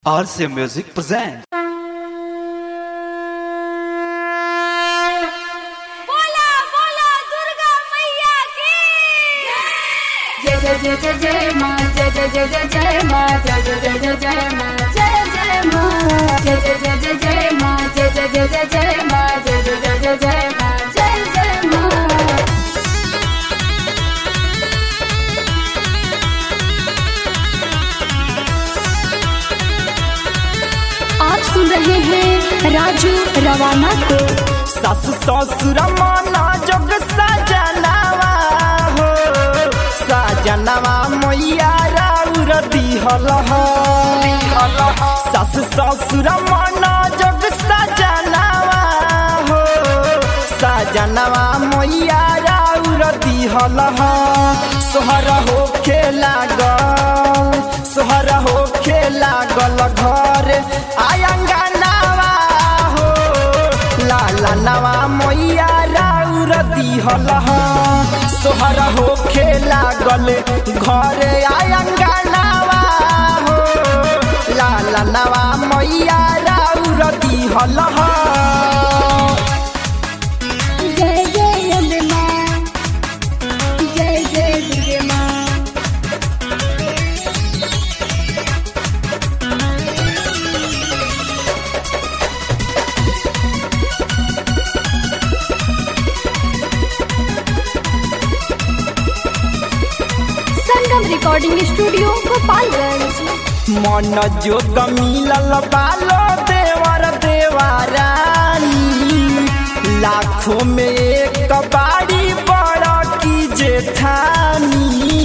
RC Music presents. बोला बोला दुर्गा मैया की जय जय जय जय जय माँ जय जय जय जय जय माँ जय जय जय जय जय माँ जय जय माँ जय जय जय जय जय माँ जय जय जय जय जय माँ जय जय जय जय जय माँ जय जय माँ आप सुन रहे हैं राजू रवाना को सास ससुर माना जोग सजनावा हो सजनावा मैया राउर दिहल हो सास ससुर माना जोग सजनावा हो सजनावा मैया राउर दिहल हो सोहर हो खेला गल सोहर हो खेला गल घर आयंगनावा हो लाला नवा मैया राउर दिहल ह। सोहर हो खेला गल घर आयंगनावा हो लाला नवा मैया राउर दिहल ह। जय जय अम्बे माँ जय जय दुर्गे माँ संगम रिकॉर्डिंग स्टूडियो गोपालगंज मन जोग मिलल बालो देवर देवारानी लाखों में एक बाड़ी बड़ा की जेठानी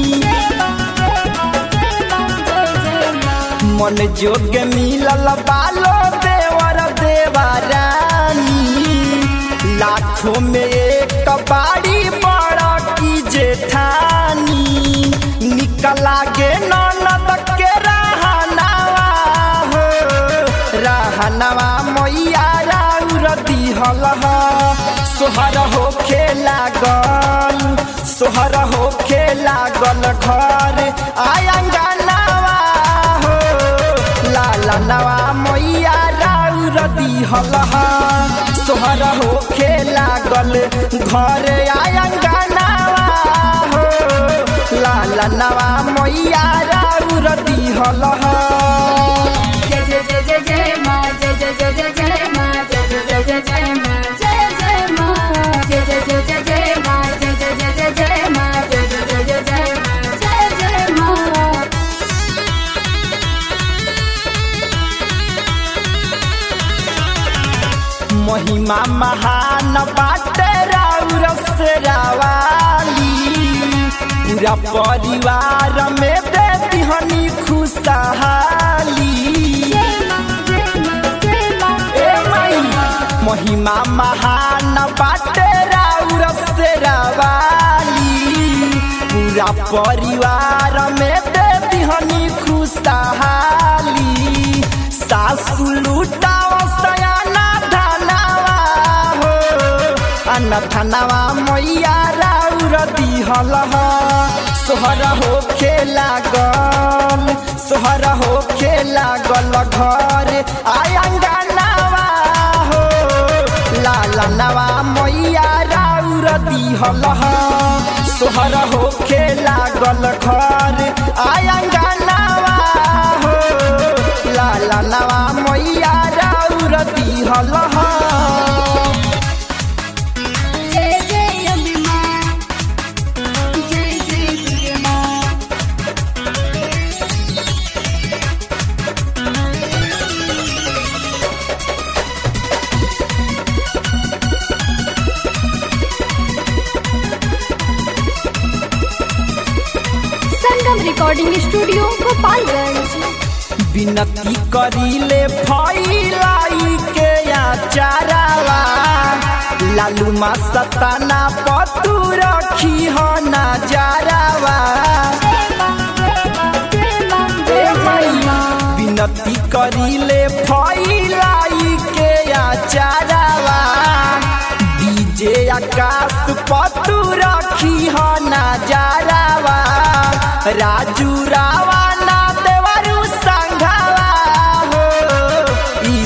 मन जोग मिलल बालो देवर देवारानी लाखों में एक बाड़ी बड़ा की जेठानी निकला गे ननद के रहनावा हो रहनावा मैया राउर दिहल ह। सोहर हो खेला गल सोहर हो खेला गल घर आयंगनावा हो लाला नवा मैया राउर दिहल ह। सोहर हो खेला गल घर आयंगनावा हो लाला नवा मैया राउर दिहल ह। जय जय जय जय जय माँ जय जय जय जय जय माँ जय जय जय जय जय माँ जय जय माँ जय जय जय जय जय माँ जय जय जय जय जय माँ जय जय जय जय जय माँ जय जय माँ महिमा महान बाटे राउर से रावाली पूरा परिवार में देती हनी खुशहाली ए माई महिमा महान बाटे राउर से रावाली पूरा परिवार में देती हनी खुशहाली सासु लुटाव सयाना धनावा हो अन्न धनावा मैया राउर दिहल ह। सोहर हो खेला गल सोहर हो खेला गल घर आयंगनावा हो लाला नवा मैया राउर दिहल ह। सोहर हो खेला गल घर आयंगनावा हो लाला नवा मैया राउर दिहल ह। जय जय अम्बे माँ जय जय दुर्गे माँ संगम रिकॉर्डिंग स्टूडियो गोपालगंज विनती करीले फैलाई के आचारावा लालू मा सताना पतू रखी हो नजारावा ए मैया, विनती करीले फैलाई के आचारावा डीजे आकाश पतू रखी हो नजारावा राजू रावा ना देवरू संघावा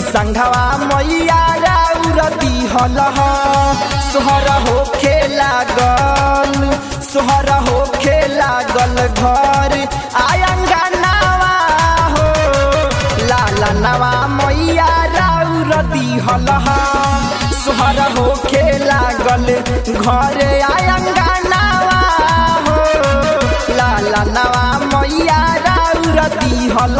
संघवा मैया राउर दिहल सोहर होखे लागल सोहर होखे लागल घर आयंगनावा हो लाला नवा मैया राउर दिहल सोहर होखे लागल घर आयंगनावा हो लाला नवा मैया राउर दिहल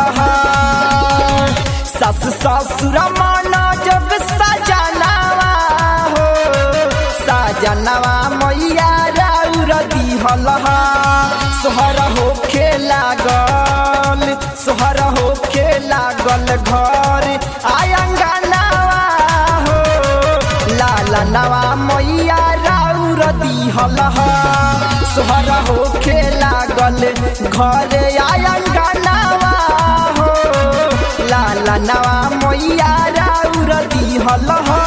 सस ससुर मन जब सजनावा हो सजनवा मैया राउर दिहल सोहर होखे लागल सोहर होखे लागल घर आयंगनावा हो लाला नवा मैया राउर दिहल सोहर होखे लागल घर आयंगनावा हो लाला नवा मैया राउर दिहल